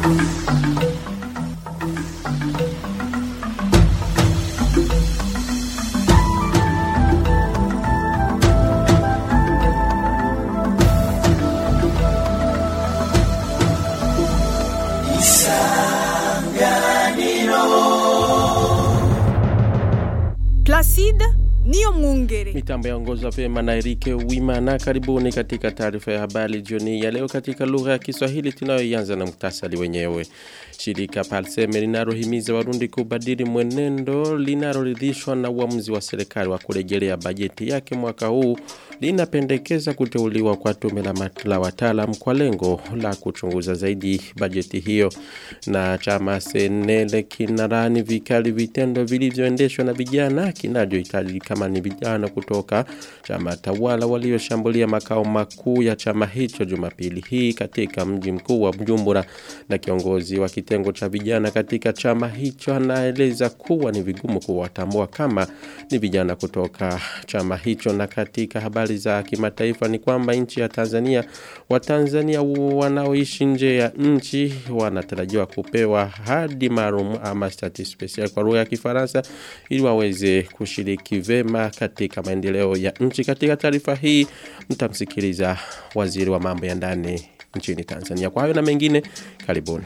Placide niyo mwungere. Mitambo yaongozwa pema na Erike Wimana. Karibuni katika taarifa ya habari jioni ya leo katika lugha ya Kiswahili tunayoianza na muktasari wenyewe. Shirika Palseme linalohimiza Warundi kubadili mwenendo linaloridhishwa na uamuzi wa serikali wa kurejelea bajeti yake mwaka huu linapendekeza kuteuliwa kwa tume la, la wataalam kwa lengo la kuchunguza zaidi bajeti hiyo na chama senele kinarani vikali vitendo vilivyoendeshwa na vijana kinachohitaji kama ni vijana kutoka chama tawala walioshambulia makao makuu ya chama hicho Jumapili hii katika mji mkuu wa Bujumbura na kiongozi wa kitengo cha vijana katika chama hicho anaeleza kuwa ni vigumu kuwatambua kama ni vijana kutoka chama hicho na katika habari za kimataifa ni kwamba nchi ya Tanzania Watanzania wanaoishi nje ya nchi wanatarajiwa kupewa hadi maalum ama status special kwa lugha ya Kifaransa ili waweze kushiriki vema katika maendeleo ya nchi. Katika taarifa hii mtamsikiliza waziri wa mambo ya ndani nchini Tanzania. Kwa hayo na mengine, karibuni.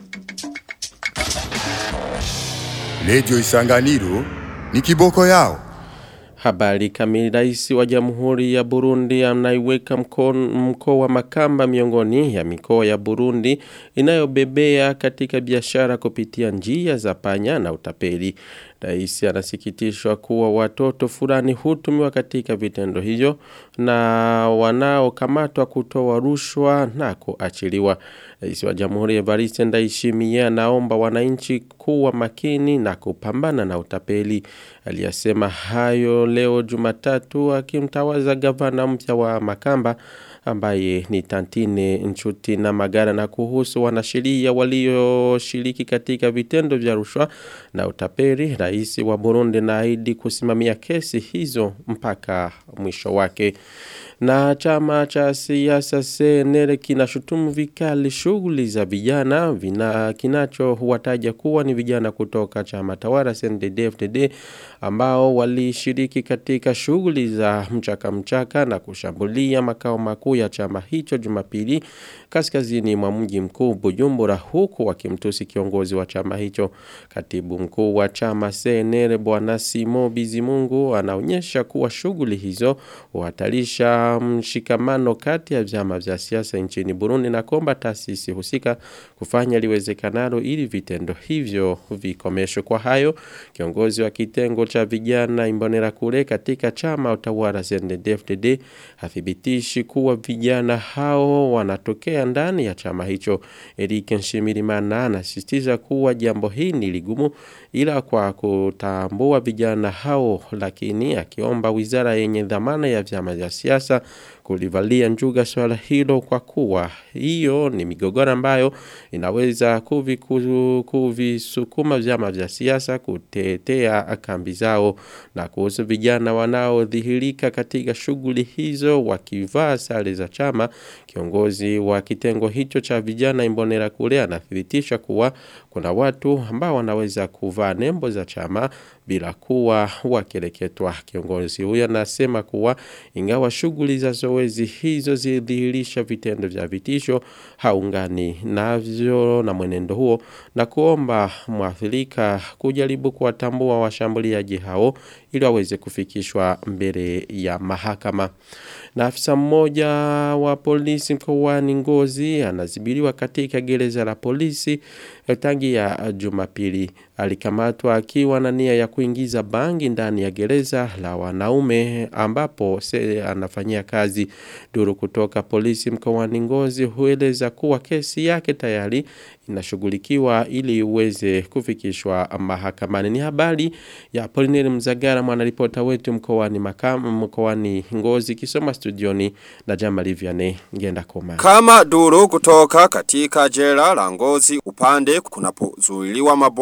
Redio Isanganiro ni kiboko yao. Habari kamili rais wa Jamhuri ya Burundi anaiweka mkoa wa Makamba miongoni ya mikoa ya Burundi inayobebea katika biashara kupitia njia za panya na utapeli. Rais anasikitishwa kuwa watoto fulani hutumiwa katika vitendo hivyo na wanaokamatwa kutoa rushwa na kuachiliwa. Rais wa Jamhuri Evariste Ndayishimiye anaomba wananchi kuwa makini na kupambana na utapeli. Aliyasema hayo leo Jumatatu akimtawaza gavana mpya wa Makamba ambaye ni Tantine Nchuti na Magara na kuhusu wanasheria walioshiriki katika vitendo vya rushwa na utapeli. Rais wa Burundi naahidi kusimamia kesi hizo mpaka mwisho wake. Na chama cha siasa CNL kinashutumu vikali shughuli za vijana vina kinacho huwataja kuwa ni vijana kutoka chama tawala CNDD-FDD ambao walishiriki katika shughuli za mchaka mchaka na kushambulia makao makuu ya chama hicho Jumapili kaskazini mwa mji mkuu Bujumbura huku wakimtusi kiongozi wa chama hicho. Katibu mkuu wa chama CNL Bwana Simo Bizimungu anaonyesha kuwa shughuli hizo huhatarisha mshikamano kati ya vyama vya siasa nchini Burundi na kuomba taasisi husika kufanya liwezekanalo ili vitendo hivyo vikomeshwe. Kwa hayo kiongozi wa kitengo cha vijana Imbonera kule katika chama utawala CNDD-FDD hathibitishi kuwa vijana hao wanatokea ndani ya chama hicho. Eric Nshimirimana anasisitiza kuwa jambo hili ni ligumu ila kwa kutambua vijana hao lakini akiomba wizara yenye dhamana ya vyama vya siasa kulivalia njuga swala hilo kwa kuwa hiyo ni migogoro ambayo inaweza kuvisukuma vyama vya siasa kutetea kambi zao na kuhusu vijana wanaodhihirika katika shughuli hizo wakivaa sare za chama kiongozi wa kitengo hicho cha vijana Imbonera kule anathibitisha kuwa kuna watu ambao wanaweza kuvaa nembo za chama bila kuwa wakireketwa. Kiongozi huyo anasema kuwa ingawa shughuli za zoezi hizo zilidhihirisha vitendo vya vitisho, haungani navyo na mwenendo huo na kuomba mwathirika kujaribu kuwatambua washambuliaji hao ili waweze kufikishwa mbele ya mahakama. Na afisa mmoja wa polisi mkoani Ngozi anazibiliwa katika gereza la polisi tangi ya Jumapili. Alikamatwa akiwa na nia ya kuingiza bangi ndani ya gereza la wanaume ambapo se anafanyia kazi. Duru kutoka polisi mkoani Ngozi hueleza kuwa kesi yake tayari inashughulikiwa ili iweze kufikishwa mahakamani. Ni habari ya Polineri Mzagara mwanaripota wetu mkoani makamu mkoani Ngozi kisoma studioni na Jamali Vianney ngenda koma. Kama duru kutoka katika jela la Ngozi upande kunapozuiliwa mabwana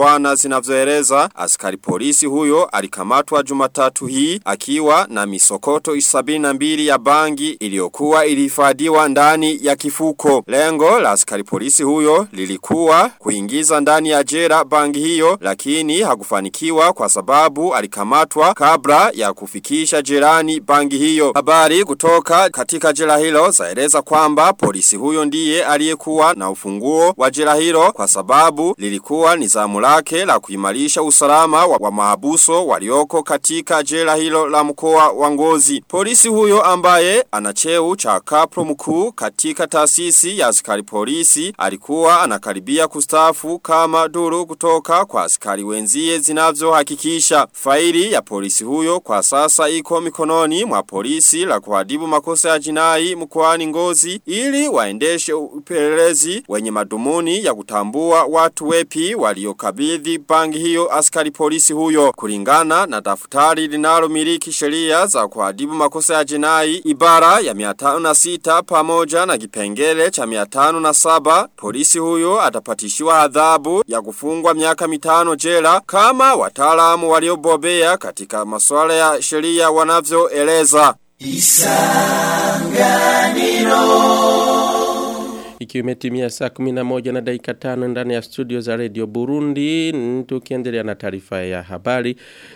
zinavyoeleza askari polisi huyo alikamatwa Jumatatu hii akiwa na misokoto 72 ya bangi iliyokuwa ilihifadhiwa ndani ya kifuko. Lengo la askari polisi huyo lilikuwa kuingiza ndani ya jela bangi hiyo lakini hakufanikiwa kwa sababu alikamatwa kabla ya kufikisha jirani bangi hiyo. Habari kutoka katika jela hilo zaeleza kwamba polisi huyo ndiye aliyekuwa na ufunguo wa jela hilo kwa sababu lilikuwa ni zamu lake la kuimarisha usalama wa, wa mahabuso walioko katika jela hilo la mkoa wa Ngozi. Polisi huyo ambaye ana cheo cha kapro mkuu katika taasisi ya askari polisi alikuwa anakaribia kustafu kama duru kutoka kwa askari wenzie zinavyohakikisha. Faili ya polisi huyo kwa sasa iko mikononi mwa polisi la kuadibu makosa ya jinai mkoani Ngozi ili waendeshe upelelezi wenye madumuni ya kutambua watu wepi waliokabidhi bangi hiyo askari polisi huyo kulingana na daftari linalomiliki sheria za kuadibu makosa ya jinai ibara ya 506 pamoja na kipengele cha 507 polisi huyo atapatishiwa adhabu ya kufungwa miaka mitano jela kama wataalamu waliobobea katika masuala ya sheria wanavyoeleza Ikiwa imetimia saa 11 na dakika 5 ndani ya studio za Radio Burundi, tukiendelea na taarifa ya habari.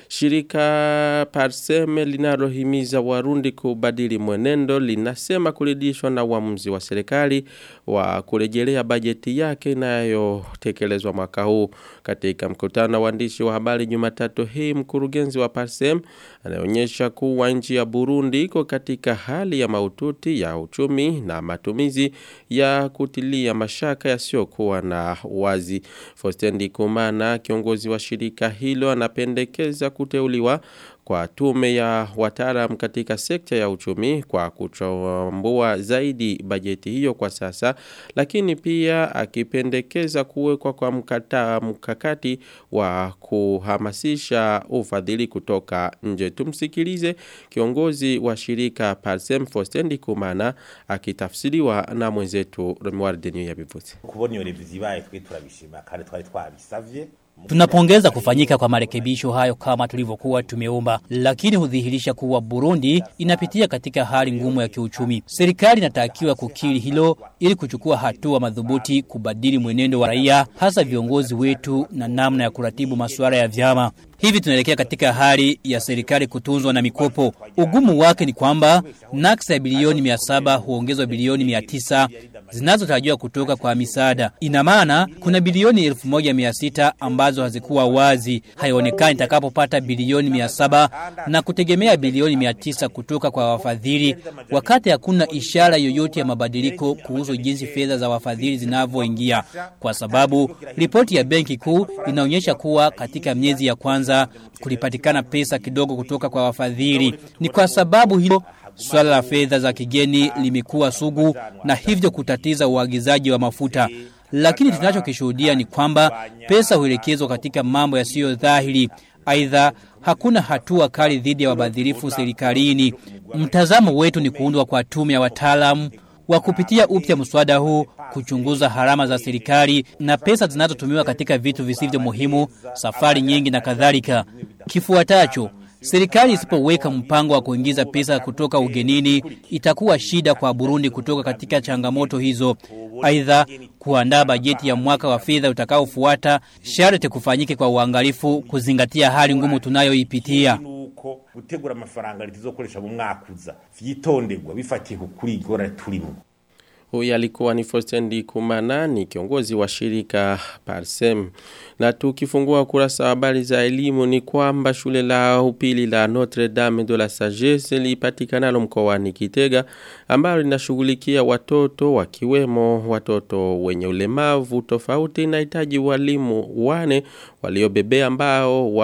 Shirika Parseme linalohimiza Warundi kubadili mwenendo linasema kuridhishwa na uamuzi wa serikali wa kurejelea bajeti yake inayotekelezwa mwaka huu. Katika mkutano wa waandishi wa habari Jumatatu hii, mkurugenzi wa Parsem anaonyesha kuwa nchi ya Burundi iko katika hali ya maututi ya uchumi na matumizi ya kutilia mashaka yasiyokuwa na wazi. Fostendi Kumana, kiongozi wa shirika hilo, anapendekeza kuteuliwa kwa tume ya wataalam katika sekta ya uchumi kwa kuchambua zaidi bajeti hiyo kwa sasa, lakini pia akipendekeza kuwekwa kwa mkata, mkakati wa kuhamasisha ufadhili kutoka nje. Tumsikilize kiongozi wa shirika Parsem Fostendi Kumana akitafsiriwa na mwenzetu Romuald Denio yabivuze. kubona iyo revizi ibaye twe turabishima kandi twari twabisavye Tunapongeza kufanyika kwa marekebisho hayo kama tulivyokuwa tumeomba, lakini hudhihirisha kuwa Burundi inapitia katika hali ngumu ya kiuchumi. Serikali inatakiwa kukiri hilo ili kuchukua hatua madhubuti kubadili mwenendo wa raia, hasa viongozi wetu na namna ya kuratibu masuala ya vyama. Hivi tunaelekea katika hali ya serikali kutunzwa na mikopo. Ugumu wake ni kwamba naksa ya bilioni 700 huongezwa bilioni 900 zinazotarajiwa kutoka kwa misaada. Ina maana kuna bilioni 1600 ambazo hazikuwa wazi, haionekani itakapopata bilioni 700 na kutegemea bilioni 900 kutoka kwa wafadhili, wakati hakuna ishara yoyote ya mabadiliko kuhusu jinsi fedha za wafadhili zinavyoingia, kwa sababu ripoti ya benki kuu inaonyesha kuwa katika miezi ya kwanza kulipatikana pesa kidogo kutoka kwa wafadhili. Ni kwa sababu hilo Swala la fedha za kigeni limekuwa sugu na hivyo kutatiza uagizaji wa mafuta. Lakini tunachokishuhudia ni kwamba pesa huelekezwa katika mambo yasiyo dhahiri. Aidha, hakuna hatua kali dhidi ya wabadhirifu serikalini. Mtazamo wetu ni kuundwa kwa tume ya wataalamu wa kupitia upya mswada huu kuchunguza harama za serikali na pesa zinazotumiwa katika vitu visivyo muhimu, safari nyingi na kadhalika. Kifuatacho, Serikali isipoweka mpango wa kuingiza pesa kutoka ugenini itakuwa shida kwa Burundi kutoka katika changamoto hizo. Aidha, kuandaa bajeti ya mwaka wa fedha utakaofuata sharti kufanyike kwa uangalifu kuzingatia hali ngumu tunayoipitia. nuko gutegura amafaranga litizokoresha mu mwaka uza vyitonderwa bifatiye kuri igora turimo Huyu alikuwa ni Fostendi Kumana ni kiongozi wa shirika Parsem. Na tukifungua kurasa wa habari za elimu ni kwamba shule la upili la Notre Dame de la Sagesse lipatikanalo mkoani Kitega ambalo linashughulikia watoto wakiwemo watoto wenye ulemavu tofauti inahitaji walimu wane waliobebea ambao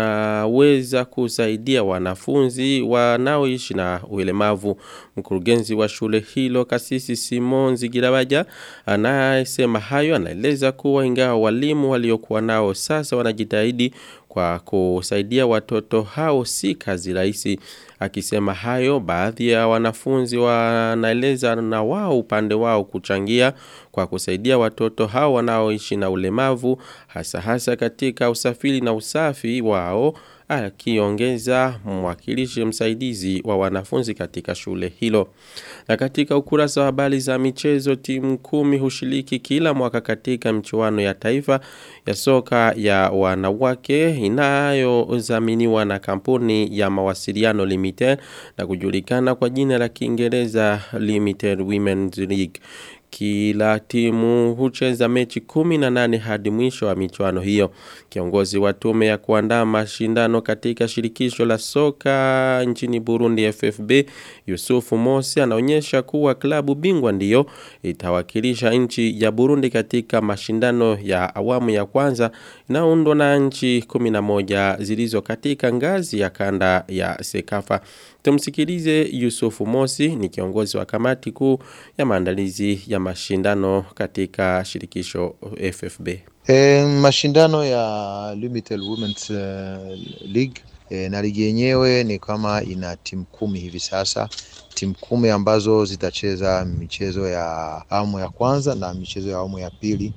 wanaweza kusaidia wanafunzi wanaoishi na ulemavu. Mkurugenzi wa shule hilo kasisi Simon Zigirabaja anayesema hayo anaeleza kuwa ingawa walimu waliokuwa nao sasa wanajitahidi kwa kusaidia watoto hao si kazi rahisi. Akisema hayo baadhi ya wanafunzi wanaeleza na wao upande wao kuchangia kwa kusaidia watoto hao wanaoishi na ulemavu hasa hasa katika usafiri na usafi wao akiongeza mwakilishi msaidizi wa wanafunzi katika shule hilo. Na katika ukurasa wa habari za michezo timu kumi hushiriki kila mwaka katika mchuano ya taifa ya soka ya wanawake inayozaminiwa na kampuni ya mawasiliano limited na kujulikana kwa jina la Kiingereza Limited Women's League. Kila timu hucheza mechi kumi na nane hadi mwisho wa michuano hiyo. Kiongozi wa tume ya kuandaa mashindano katika shirikisho la soka nchini Burundi FFB Yusufu Mosi anaonyesha kuwa klabu bingwa ndiyo itawakilisha nchi ya Burundi katika mashindano ya awamu ya kwanza inaundwa na nchi 11 zilizo katika ngazi ya kanda ya Sekafa. Tumsikilize Yusufu Mosi ni kiongozi wa kamati kuu ya maandalizi ya mashindano katika shirikisho FFB. E, mashindano ya Limited Women's uh, League e, na ligi yenyewe ni kama ina timu kumi hivi sasa timu kumi ambazo zitacheza michezo ya awamu ya kwanza na michezo ya awamu ya pili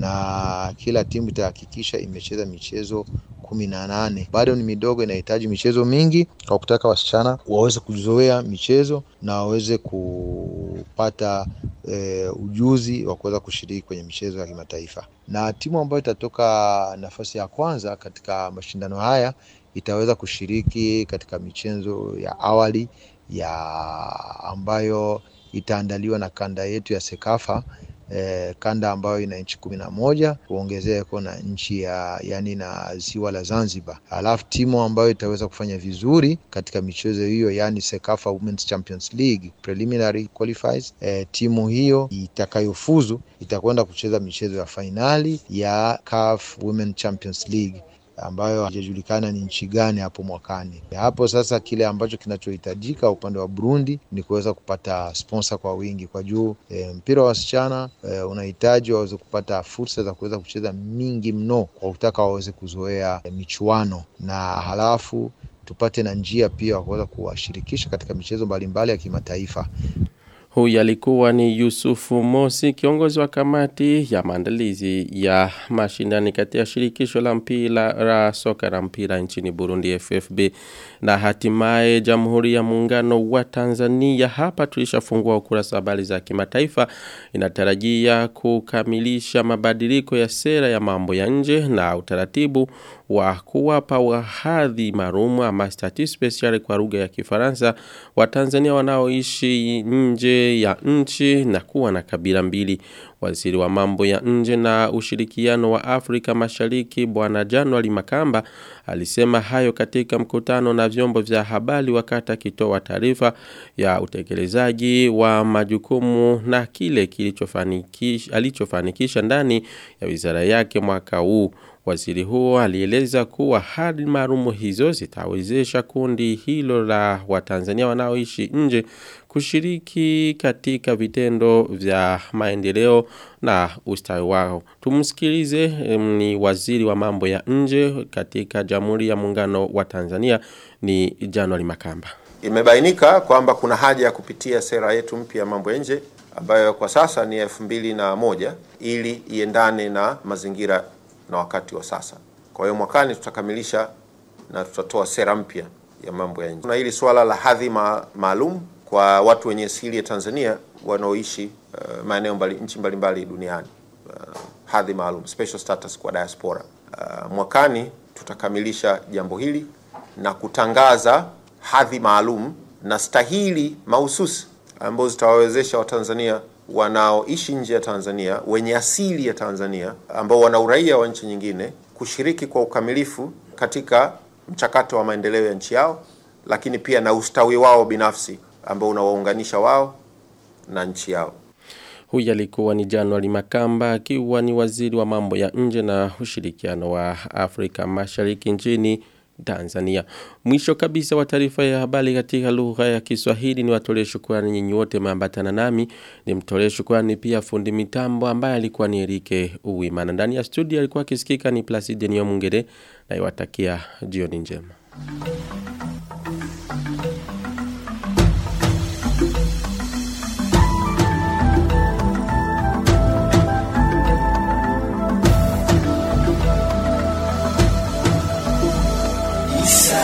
na kila timu itahakikisha imecheza michezo kumi na nane. Bado ni midogo, inahitaji michezo mingi kwa kutaka wasichana waweze kuzoea michezo na waweze kupata e, ujuzi wa kuweza kushiriki kwenye michezo ya kimataifa. Na timu ambayo itatoka nafasi ya kwanza katika mashindano haya itaweza kushiriki katika michezo ya awali ya ambayo itaandaliwa na kanda yetu ya Sekafa eh, kanda ambayo ina nchi kumi na moja kuongezeko na nchi ya yani na ziwa la Zanzibar. Alafu timu ambayo itaweza kufanya vizuri katika michezo hiyo yani Sekafa Women's Champions League preliminary qualifiers, eh, timu hiyo itakayofuzu itakwenda kucheza michezo ya fainali ya CAF Women Champions League ambayo hajajulikana ni nchi gani hapo mwakani. Hapo sasa, kile ambacho kinachohitajika upande wa Burundi ni kuweza kupata sponsor kwa wingi kwa juu. E, mpira wa wasichana e, unahitaji waweze kupata fursa za kuweza kucheza mingi mno kwa kutaka waweze kuzoea e, michuano na halafu tupate na njia pia wa kuweza kuwashirikisha katika michezo mbalimbali ya kimataifa. Huyu alikuwa ni Yusufu Mosi, kiongozi wa kamati ya maandalizi ya mashindani katika shirikisho la mpira la soka la mpira nchini Burundi FFB. Na hatimaye Jamhuri ya Muungano wa Tanzania hapa tulishafungua ukurasa wa habari za kimataifa inatarajia kukamilisha mabadiliko ya sera ya mambo ya nje na utaratibu wa kuwapa wahadhi marumu ama statut special kwa lugha ya Kifaransa wa Tanzania wanaoishi nje ya nchi na kuwa na kabila mbili. Waziri wa mambo ya nje na ushirikiano wa Afrika Mashariki Bwana January Makamba alisema hayo katika mkutano na vyombo vya habari wakati akitoa taarifa ya utekelezaji wa majukumu na kile kilichofanikisha alichofanikisha ndani ya wizara yake mwaka huu. Waziri huo alieleza kuwa hadi marumu hizo zitawezesha kundi hilo la Watanzania wanaoishi nje kushiriki katika vitendo vya maendeleo na ustawi wao. Tumsikilize ni waziri wa mambo ya nje katika Jamhuri ya Muungano wa Tanzania ni January Makamba. Imebainika kwamba kuna haja ya kupitia sera yetu mpya ya mambo ya nje ambayo kwa sasa ni elfu mbili na moja ili iendane na mazingira na wakati wa sasa. Kwa hiyo mwakani tutakamilisha na tutatoa sera mpya ya mambo ya nje. Kuna hili swala la hadhi ma maalum kwa watu wenye asili ya Tanzania wanaoishi uh, maeneo mbali, nchi mbalimbali duniani uh, hadhi maalum special status kwa diaspora. Uh, mwakani tutakamilisha jambo hili na kutangaza hadhi maalum na stahili mahususi ambazo zitawawezesha Watanzania wanaoishi nje ya Tanzania wenye asili ya Tanzania ambao wana uraia wa nchi nyingine kushiriki kwa ukamilifu katika mchakato wa maendeleo ya nchi yao, lakini pia na ustawi wao binafsi ambao unawaunganisha wao na nchi yao. Huyu alikuwa ni Januari Makamba akiwa ni waziri wa mambo ya nje na ushirikiano wa Afrika Mashariki nchini Tanzania. Mwisho kabisa wa taarifa ya habari katika lugha ya Kiswahili ni watolee shukrani nyinyi wote maambatana nami. Nimtolee shukrani pia fundi mitambo ambaye alikuwa ni Erike Uwimana. Ndani ya studio alikuwa akisikika ni Placide Nyomungere na iwatakia jioni njema. Isa